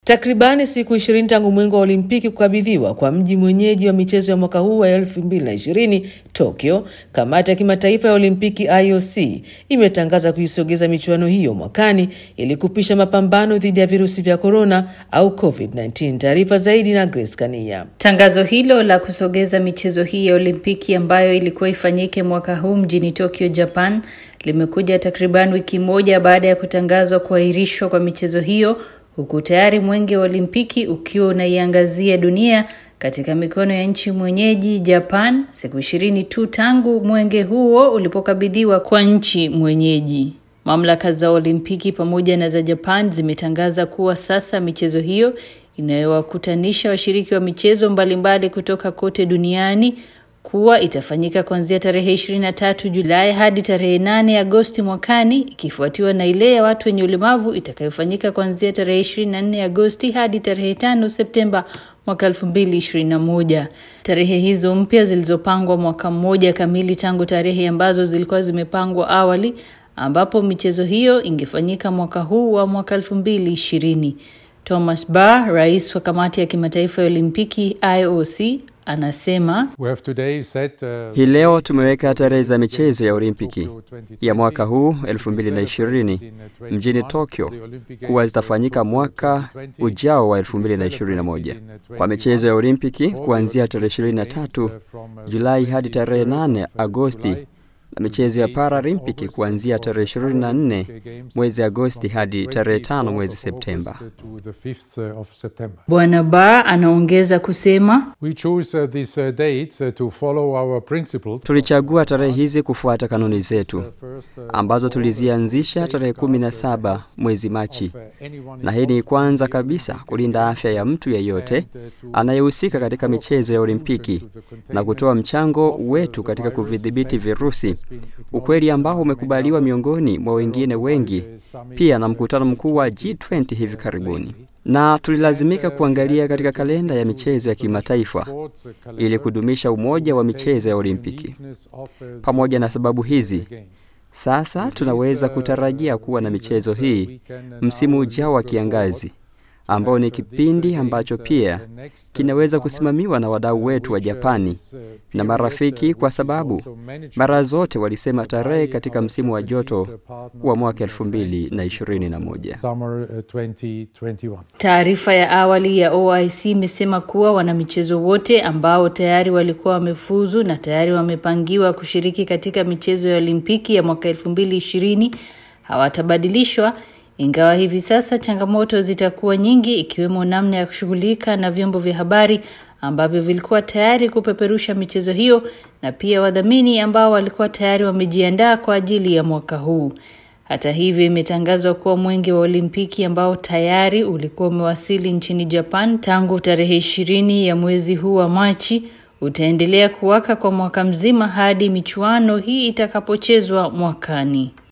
Takribani siku ishirini tangu mwenge wa Olimpiki kukabidhiwa kwa mji mwenyeji wa michezo ya mwaka huu wa 2020 Tokyo, kamati ya kimataifa ya Olimpiki IOC imetangaza kuisogeza michuano hiyo mwakani ili kupisha mapambano dhidi ya virusi vya korona au COVID-19. Taarifa zaidi na Grace Kania. Tangazo hilo la kusogeza michezo hii ya Olimpiki ambayo ilikuwa ifanyike mwaka huu mjini Tokyo, Japan, limekuja takriban wiki moja baada ya kutangazwa kuahirishwa kwa michezo hiyo huku tayari mwenge wa Olimpiki ukiwa unaiangazia dunia katika mikono ya nchi mwenyeji Japan, siku ishirini tu tangu mwenge huo ulipokabidhiwa kwa nchi mwenyeji. Mamlaka za Olimpiki pamoja na za Japan zimetangaza kuwa sasa michezo hiyo inayowakutanisha washiriki wa michezo mbalimbali kutoka kote duniani kuwa itafanyika kuanzia tarehe 23 Julai hadi tarehe 8 Agosti mwakani, ikifuatiwa na ile ya watu wenye ulemavu itakayofanyika kuanzia tarehe 24 Agosti hadi tarehe 5 Septemba mwaka 2021. Tarehe hizo mpya zilizopangwa mwaka mmoja kamili tangu tarehe ambazo zilikuwa zimepangwa awali, ambapo michezo hiyo ingefanyika mwaka huu wa mwaka 2020. Thomas Barr, rais wa kamati ya kimataifa ya Olimpiki IOC, anasema Set, uh, hii leo tumeweka tarehe za michezo ya Olimpiki ya mwaka huu 2020 mjini Tokyo kuwa zitafanyika mwaka ujao wa 2021 kwa michezo ya Olimpiki kuanzia tarehe 23 Julai hadi tarehe 8 Agosti na michezo ya Paralimpiki kuanzia tarehe 24 mwezi Agosti hadi tarehe 5 mwezi Septemba. Bwana Barr anaongeza kusema, tulichagua tarehe hizi kufuata kanuni zetu ambazo tulizianzisha tarehe 17 mwezi Machi, na hii ni kwanza kabisa kulinda afya ya mtu yeyote anayehusika katika michezo ya Olimpiki na kutoa mchango wetu katika kuvidhibiti virusi ukweli ambao umekubaliwa miongoni mwa wengine wengi pia na mkutano mkuu wa G20 hivi karibuni, na tulilazimika kuangalia katika kalenda ya michezo ya kimataifa ili kudumisha umoja wa michezo ya Olimpiki. Pamoja na sababu hizi, sasa tunaweza kutarajia kuwa na michezo hii msimu ujao wa kiangazi ambao ni kipindi ambacho pia kinaweza kusimamiwa na wadau wetu wa Japani na marafiki, kwa sababu mara zote walisema tarehe katika msimu wa joto wa mwaka 2021. Taarifa ya awali ya OIC imesema kuwa wanamichezo wote ambao tayari walikuwa wamefuzu na tayari wamepangiwa kushiriki katika michezo ya Olimpiki ya mwaka 2020 hawatabadilishwa ingawa hivi sasa changamoto zitakuwa nyingi ikiwemo namna ya kushughulika na vyombo vya habari ambavyo vilikuwa tayari kupeperusha michezo hiyo na pia wadhamini ambao walikuwa tayari wamejiandaa kwa ajili ya mwaka huu. Hata hivyo, imetangazwa kuwa mwenge wa Olimpiki ambao tayari ulikuwa umewasili nchini Japan tangu tarehe ishirini ya mwezi huu wa Machi utaendelea kuwaka kwa mwaka mzima hadi michuano hii itakapochezwa mwakani.